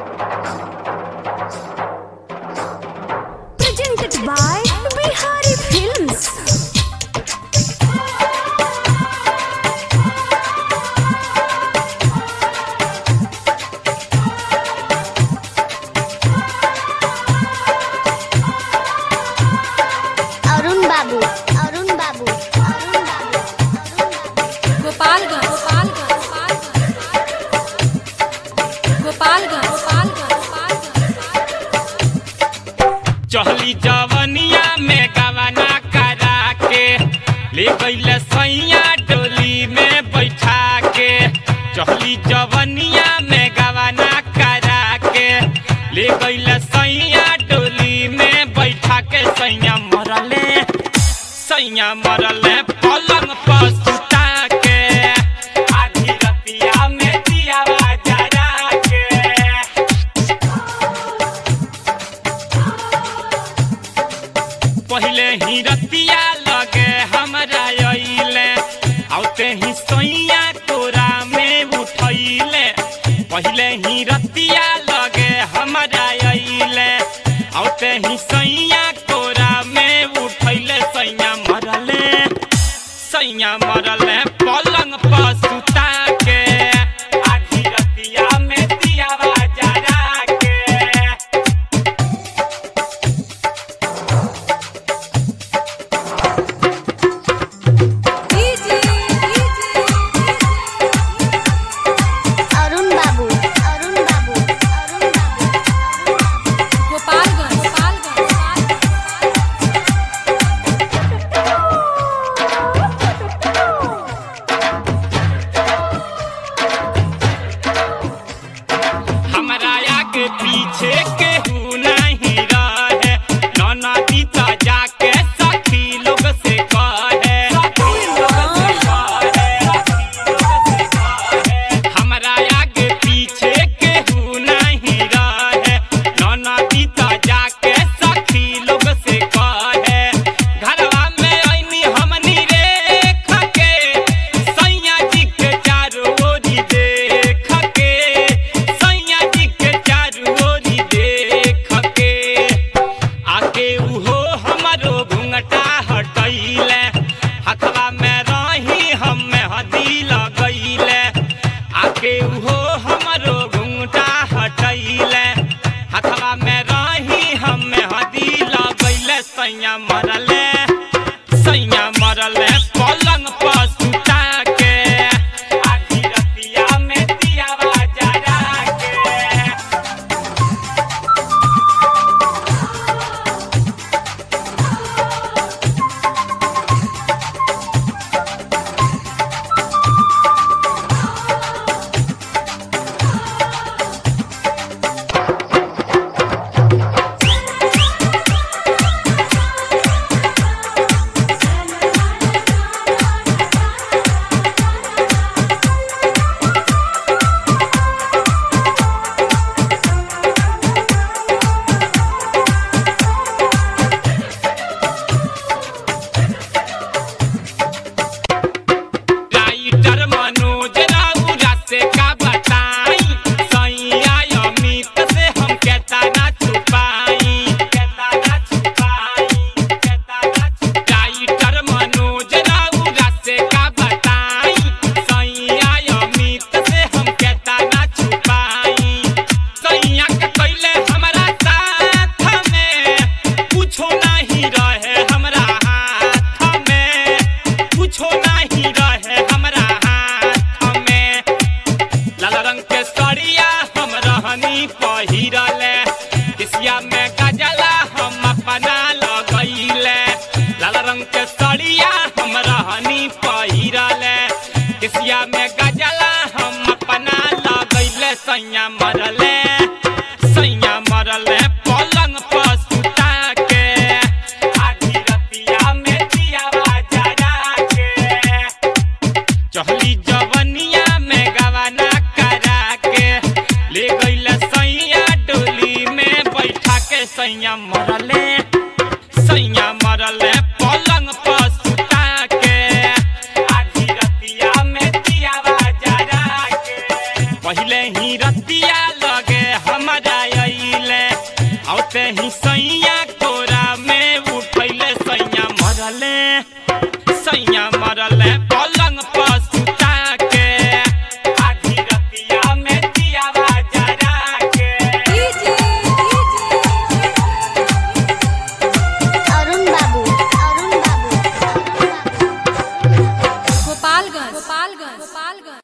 Presented by Bihari Films. Arun बाबू अरुण बाबू अरुण बाबू गोपालगंज गोपालगंज चहली जवनिया में गवना करा के ले गईल सैया डोली में बैठा के चहली जवनिया में गवना करा के ले गईल सैया डोली में बैठा के सैया मरले सैया मरले पलंग पर सुता के आधी रतिया में दिया जरा के पहले ही रतिया लगे हमरा अइले औते ही सैया तोरा में उठैले पहले ही रतिया लगे हमरा अइले औते ही सैया तोरा में उठैले सैया मरले सैया मरले पलंग पर सुता के आधी रतिया में दियावा जरा के अरुण बाबू अरुण बाबू अरुण बाबू गोपालगंज हमरा आगे पीछे केहू नहीं रहे ननदी त जाके सखी लोग से कहे हमरा आगे पीछे केहू नहीं रहे ननदी त जाके सखी लोग से कहे घरवा में ऐनी हमनी रेख के सैया जी के चारों ओरी देख के सैया जी के चारों ओरी देख के आके उहो हमरो घुंघटा हटैले हथवा में रही हम हदी लगैले आके उहो हमरो घुंघटा हटैले हथवा में रही हम हदी लगैले सैया मरले सैया मरले पलंग पर सुता के आधी रतिया में दियावा जरा के राइटर मनोज राउरा से का बताई सैया अमित से हम कहता ना छुपाई कहता ना छुपाई कहता ना छुपाई राइटर मनोज राउरा से का बताई सैया अमित से हम कहता ना छुपाई सैया के कैले हमरा साथ में कुछो नहीं रहे हमरा हाथ में कुछो नहीं रहे हमरा हाथ में लाल रंग के सड़िया हम रहनी पहिरले किसिया में गजला हम अपना लगैले लाल रंग के सड़िया हम रहनी पहिरले किसिया में गजला हम अपना लगैले सैया मरले सैया मरले पलंग पर सुता के आधी रतिया में दियावा जरा के चहली जवनिया में गवाना करा के ले गईल सैया डोली में बैठा के सैया मरले सैया मरले पलंग पर सुता के आधी रतिया में दियावा जरा के पहले ही रतिया लगे हमर ही सैया कोरा में उठैले सैया मरले सैया मरले